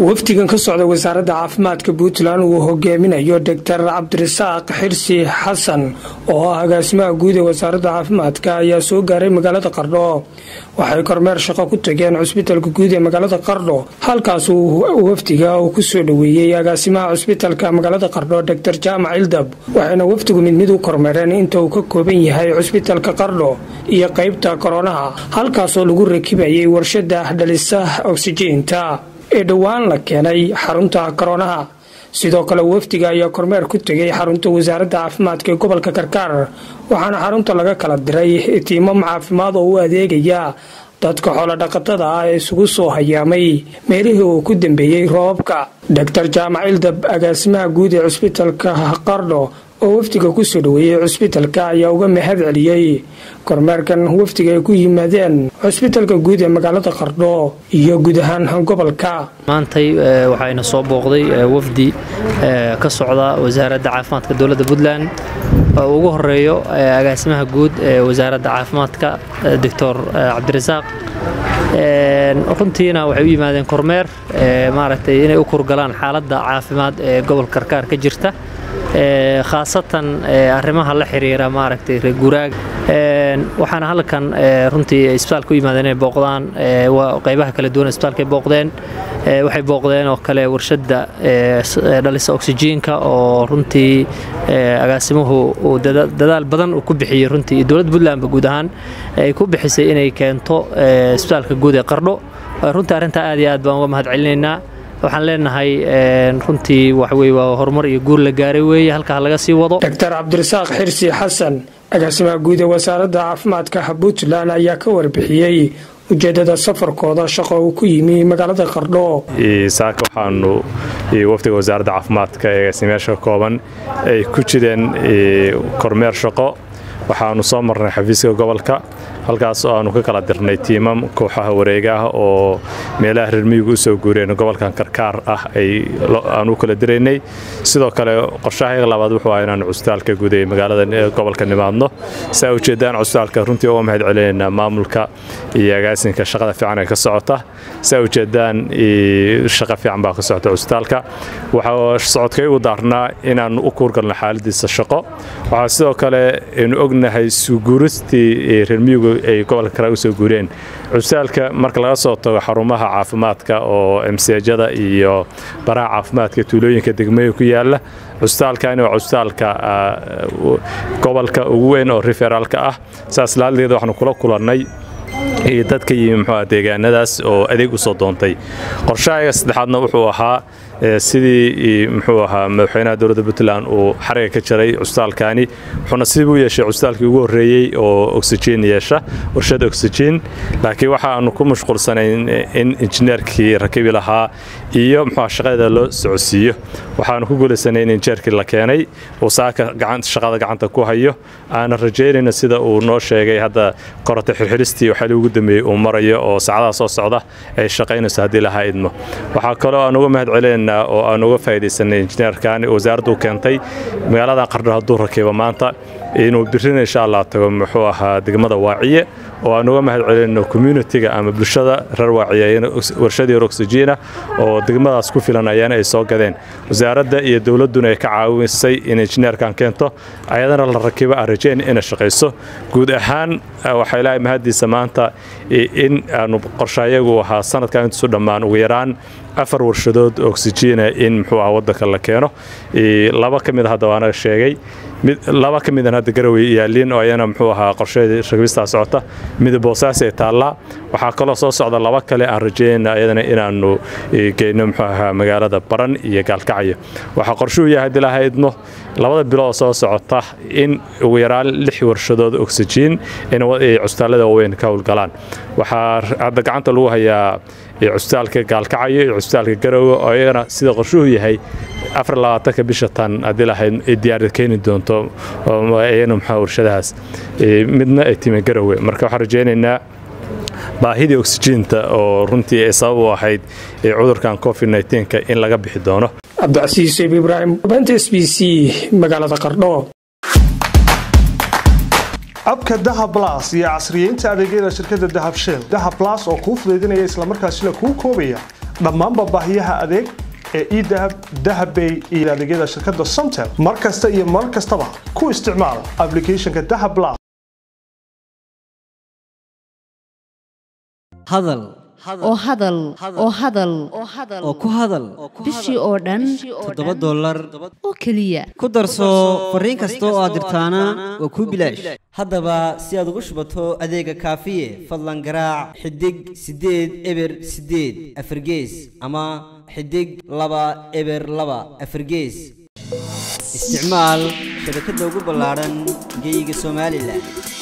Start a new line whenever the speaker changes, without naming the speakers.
wafdigan ka socda wasaaradda caafimaadka puntland uu hogaaminayo doctor cabdirasaaq xirsi xasan oo ah agaasimaha guud ee wasaaradda caafimaadka ayaa soo gaaray magaalada qardho waxay kormeer shaqo ku tageen cusbitalka guud ee magaalada qardho halkaas uu wafdiga uu ku soo dhoweeyey agaasimaha cusbitalka magaalada qardho doctor jaamac ildab waxayna wafdigu mid mid u kormeereen inta uu ka kooban yahay cusbitalka qardho iyo qaybta koronaha halkaasoo lagu rakibayay warshada dhalisa oksijiinta ee dhowaan la keenay xarunta koronaha sidoo kale wafdiga ayaa kormeer ku tegay xarunta wasaaradda caafimaadka ee gobolka karkaar waxaana xarunta laga kala diray tiimam caafimaad oo u adeegaya dadka xoolodhaqatada ah ee isugu soo hayaamay meelihii uu ku dambeeyey roobabka doctor jaamac ildab agaasimaha guud ee cusbitalka qardho oo wafdiga ku soo dhoweeyey cusbitalka ayaa uga mahad celiyey kormeerkan wafdiga ay ku yimaadeen cusbitalka guud ee magaalada qardho iyo guud ahaan gobolka
maantay waxayna soo booqday wafdi ka socda wasaaradda caafimaadka dowladda puntland oo ugu horeeyo agaasimaha guud ee wasaaradda caafimaadka doctor cabdirasaaq runtiina waxay u yimaadeen kormeer maaragtay inay u kurgalaan xaaladda caafimaad ee gobolka karkaar ka jirta khaasatan arrimaha la xiriira maaragtay reeguraaga waxaana halkan runtii isbitaalka u yimaadeen inay booqdaan qaybaha kala duwan isbitaalkay booqdeen waxay booqdeen oo kale warshadda dhalisa oksijiinka oo runtii agaasimuhu uu dadaal badan uu ku bixiyey runtii iyo dowladda puntlandba guud ahaan ay ku bixisay inay keento isbitaalka guud ee qardho runtii arrintaa aad iyo aad baan uga mahad celinaynaa waxaan leenahay runtii waxweye waa horumar iyo guur la gaaray weeye halkaa laga sii wado
doctor cabdirasaaq xirsi xasan agaasimaha guud ee wasaaradda caafimaadka puntland ayaa ka warbixiyey ujeedada safarkooda shaqo uu ku yimi magaalada qardho
saaka waxaanu wafdiga wasaaradda caafimaadka ee agaasimayaasha kooban ay ku jireen kormeer shaqo waxaanu soo marnay xafiiska gobolka halkaas oo aanu ka kala dirnay tiimam kooxaha wareegaah oo meelaha reermiyigu u soo guureen gobolkan karkaar ah aanu kala diraynay sidoo kale qorshahayga labaad wuxuu ah inaanu cusbitaalka guud ee magaalada gobolka nimaadno saa ujeedaan cusbitaalka runtii uga mahad celinaynaa maamulka iyo agaasinka shaqada fiican ee ka socota saa ujeedaan shaqa fiican baa ka socota cusbitaalka waxaa socodkaygu daarnaa inaanu u kuurgalno xaaladiisa shaqo waxaa sidoo kale aynu ognahay suuguuristii reermiyigu ay gobolka kara u soo guureen cusbitaalka marka laga soo tago xarumaha caafimaadka oo emseejada iyo baraha caafimaadka tuulooyinka degmooyin ku yaala cusbitaalkani waa cusbitaalka gobolka ugu weyn oo riferaalka ah saas laaldeeda waxaanu kula kulannay iyo dadka yimi muxuuah deegaanadaas oo adeeg u soo doontay qorshahayga saddexaadna wuxuu ahaa sidii muxuu ahaa madaxweynaha dowladda puntland uu xariga ka jaray cusbitaalkani wuxuuna sidii u yeeshay cusbitaalkii ugu horreeyey oo oksijiin yeesha warshada oksijiin laakiin waxa aanu ku mashquulsanayn in injineerkii rakibi lahaa iyo muxuuha shaqadeeda loo socodsiiyo waxaanu ku guulaysanay in injineerkii la keenay uu saaka shaqada gacanta ku hayo aanan rajaynayno sida uu noo sheegay hadda korata xirxiristii waxaa ugu dambeeyey uu marayo oo saacadaha soo socda ay shaqaynayso haddii lahaa idmo waxaa kaloo aan uga mahad celinaynaa oo aan uga faa'iidaysanay injineerkan wasaaraddu keentay magaalada qardho hadduu rakibo maanta inuu birina insha allah tago muxuu ahaa degmada waaciye oo aan uga mahad celinayno communitiga ama bulshada reer waaciye warshadii oksijiina oo degmadaas ku filan ayaana ay soo gadeen wasaaradda iyo dowladduna ay ka caawisay in injineerkan keento ayadana la rakibo aan rajayn inay shaqayso guud ahaan waxaa ilaahay mahaddiisa maanta in aanu qorshayagu ahaa sanadkan intusu dhammaan ugu yaraan afar warshadood oksijiina in muxuu ah waddanka la keeno laba ka mid hadda waanaga sheegay laba ka midan hadda garawey yaaliin oo ayana muxuu ahaa qorsheedii rakibistaa socota mid boosaas ee taallaa waxaa kaloo soo socda laba kale aan rajaynayna ayadana inaanu geyno muxuu ahaa magaalada baran iyo gaalkacyo waxaa qorshuhu yahay haddii laha idmo labada bilood soo socota in ugu yaraan lix warshadood oksijiin in cusbitaallada waaweyn ka howlgalaan waxaa hadda gacanta lagu hayaa cusbitaalka gaalkacyo iyo cusbitaalka garowe oo ayagana sida qorshuhu yahay afar labaatanka bisha tan haddii lahayd ay diyaarad keeni doonto ayana maxaa warshadahaas midna ay timi garowe marka waxaan rajaynaynaa baahidii oksijiinta oo runtii ay sabab u ahayd cudurkan covid nka in laga bixi doono
cabdicasiis ib ibraahim banta s b c magaalada qardho
abka dahab las iyo casriyeynta adeegyada shirkadda dahab shell dahab las oo kuu fudaydinaya islamarkaasina kuu koobaya dhammaanba baahiyaha adeeg ee edahab dahabbay iyo adeegyada shirkadda somtel mar kasta iyo mar kastaba ku isticmaal applicationka dahab las
hadal
oo hadal oo hadal
oo ku hadal
bishii oo dhan
toddoba dollar
oo keliya
ku darso fariin kasta oo aad dirtaana waa kuu bilaash haddaba si aad ugu shubato adeega kaafiye fadlan garaac xidig siddeed eber siddeed afargees ama xidig laba eber laba afargees isticmaal shabakadda ugu ballaadhan geyga somalilan